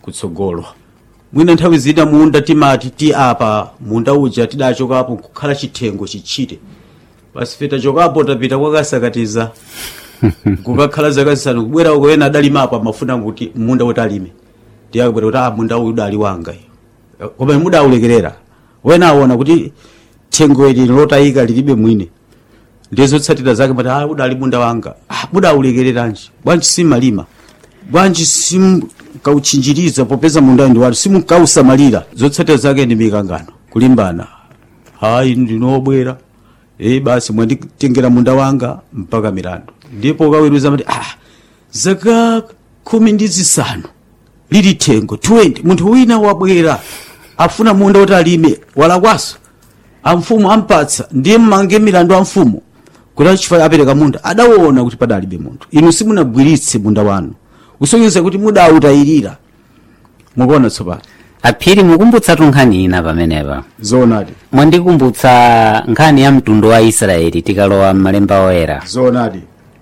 kutsogolo mwina nthawi zina munda timati ti apa munda uja tidachokapo kukhala chithengo chichite basi fe tachokapo tapita kwakasakatiza kukakhala zaka zisanu kubwera uko ena adalimapo amafuna kuti munda kuti alime ndiye akubwera kuti ah munda uyu udali wanga iyo koma mudaulekerera wena aona kuti thengo ili lotayika lilibe mwine ndiye zotsatira zake mati ah udali munda wanga ah mudaulekereranji bwanji simalima bwanji simkauchinjiriza popeza munda ndi wanu simukausamalira zotsatira zake ndi mikangano kulimbana hayi ndinobwera e basi mwanditengera munda wanga mpaka milandu ndipo ukaweruza mati ah zaka khumi ndi zisanu lili thengo 20 munthu wina wabwera afuna munda kuti alime walakwaso amfumu ampatsa ndiye mmange milandu a mfumu kuti achifukwa apereka munda adaona kuti padalibe munthu inu simunagwiritse munda wanu kusonyeza kuti mudautayirira mukuona tsopano aphiri mukumbutsa nkhani ina pamenepa zoonadi mwandikumbutsa nkhani ya mtundu wa israeli tikalowa m'malemba oyera zoonadi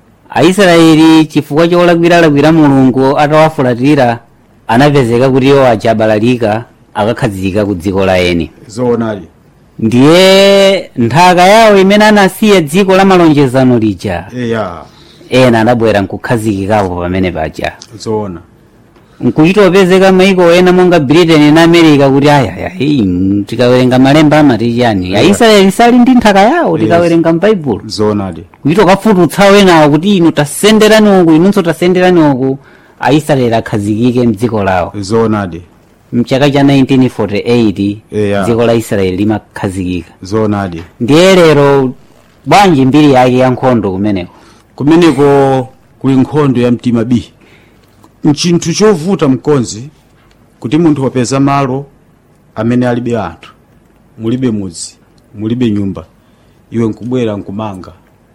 aisraeli chifukwa cholakwiralakwira mulungu atawafulatira anapezeka kuti iwo aja abalalika akakhazika ku dziko la eni zoonadi ndiye nthaka yawo imene anasiya dziko la malonjezano lija eya ena adabwera nkukhazikikapo pamene paja zoona nkuchitopezeka maiko ena monga britain na america kuti ayaya iyi tikawerenga malemba amati chani aisraeli sali ndi nthaka yawo tikawerenga mbaibulo zoonadi kuchita kafututsa wenawo kuti inu tasenderani uku inunso tasenderani uku aisraeli akhazikike mdziko lawo zoonadi mchaka cha 1948 Yeah. dziko la israeli limakhazikika zoonadi ndiye lero bwanji mbiri yake ya nkhondo kumeneko kumeneko kuli nkhondo ya mtima b nchinthu chovuta mkonzi kuti munthu wapeza malo amene alibe anthu mulibe mudzi mulibe nyumba iwe nkubwera nkumanga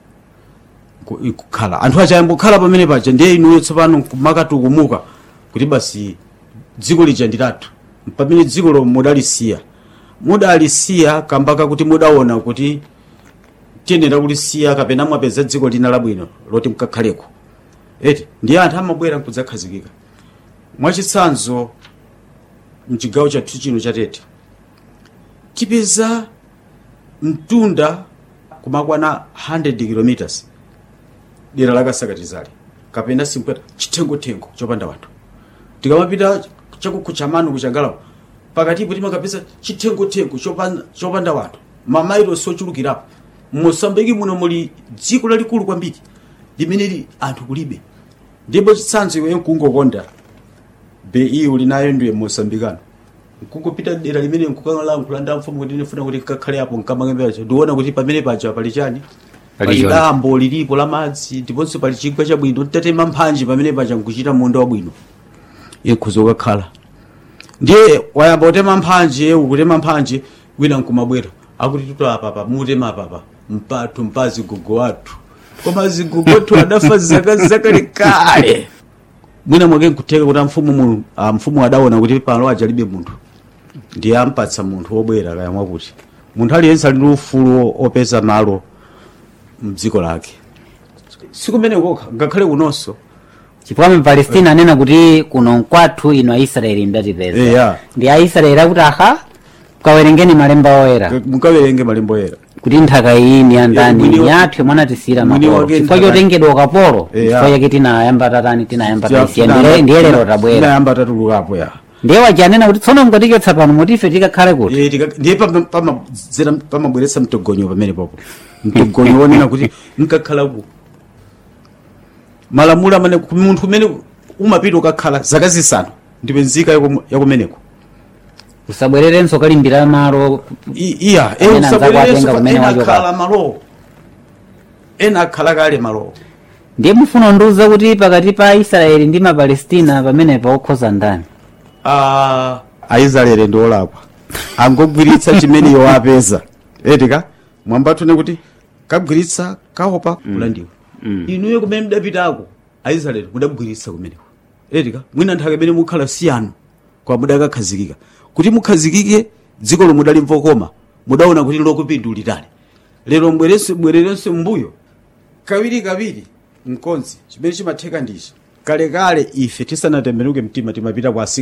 nku- nkukhala anthu aja ayambokhala pamene paja ndiye inuyo tsopano nkumakatukumbuka kuti basi dziko lija ndi lathu pamene dziko lo mudalisiya mudalisiya kambaka kuti mudaona kuti tiyenera kulisiya kapena mwapeza dziko lina labwino loti mkakhaleko eti ndiye anthu amabwera nkudzakhazikika mwachitsanzo mchigawo chathu chino chatete tipeza mtunda kumakwana 100 kilometers dera lakasakatizali kapena simpweta chitengothengo chopanda wanthu tikamapita chakukhuchamanu kuchangalapo pakatipo timakapeza chitengothengo chopanda, chopanda wanthu mamailosi ochulukirapo mosambiki muno muli dziko lalikulu kwambiri limene li anthu kulibe ndipo chitsanzo iwe nkungokonda be iyi uli nayo ndiye mosambikano nkungopita dera limene nkukalankhulanda mfumu kuti ndifuna kuti nkakhale apo nkamangembeacho ndiona kuti pamene paja pali chani Pali pali choni. dambo lilipo la madzi ndiponso pali chigwa chabwino tatema mphanji pamene paja nkuchita munda wabwino ikhuza ukakhala ndiye wayamba kutema mphanje ukutema mphanje wina nkumabwera akuti tuto apapa mutema apapa mpathu mpazi gogo wathu koma zigogo wathu adafa zaka zakalekale mwina mwake nkutheka kuti amfumu mu ah, mfumu adaona kuti pano ajalibe munthu ndiye ampatsa munthu wobwera kaya mwakuti munthu aliyense ali ndi ufulu opeza malo mdziko lake sikumene kokha ngakhale kunonso chifukwa mpalestina anena kuti kuno nkwathu ino aisraeli mdatipeza Eya. ndi aisraeli akuti aha kawerengeni malemba oyera mukawerenge malemba oyera kuti nthaka iyi ni Eh, andani mwini wa- ni athu mwanatisiyira mwini makolo wake chifukwa nthaka- chotengedwa ukapolo Eya. chifukwa chake tinayamba tatani tinayamba Tia- tasiya tinayamba- ndiye lero tabwera tinayamba tatulukapo ya ndiye wajanena kuti tsono mukatichotsa pano mutife tikakhale kuti Eh, tika- ndiye pama- pamadzera- pamabweretsa mtogonyo pamene popo mtogonyo wonena kuti nkakhalaku malamulo amene ku munthu kumene umapita ukakhala zaka zisanu ndipe nzika yakum- yakumeneko usabwererenso kalimbira malo I- iya eh, Amene anzako usabwererenso atenga pa- kumene ena wachoka. akhala malowo ena akhala kale malowo ndiye mufuna ndiuza kuti pakati pa aisraeli ndi mapalestina pamene paokhoza ndani Ah, aisraeli ndi olakwa angogwiritsa chimene iwo apeza etika mwambatune kuti kagwiritsa kaopa kulandiwa inuyo kumene mudapitako aisraeli mudagwiritsa kumeneko etika mwina nthaka imene mukhala siyanu kwa mudakakhazikika kuti mukhazikike dziko lomwe mudalimva koma mudaona kuti lokupindulirani lero mbwerenso bwererenso mbuyo kawiri kawiri mkonzi chimene chimatheka ndichi kalekale ife tisanatembenuke mtima timapita kwa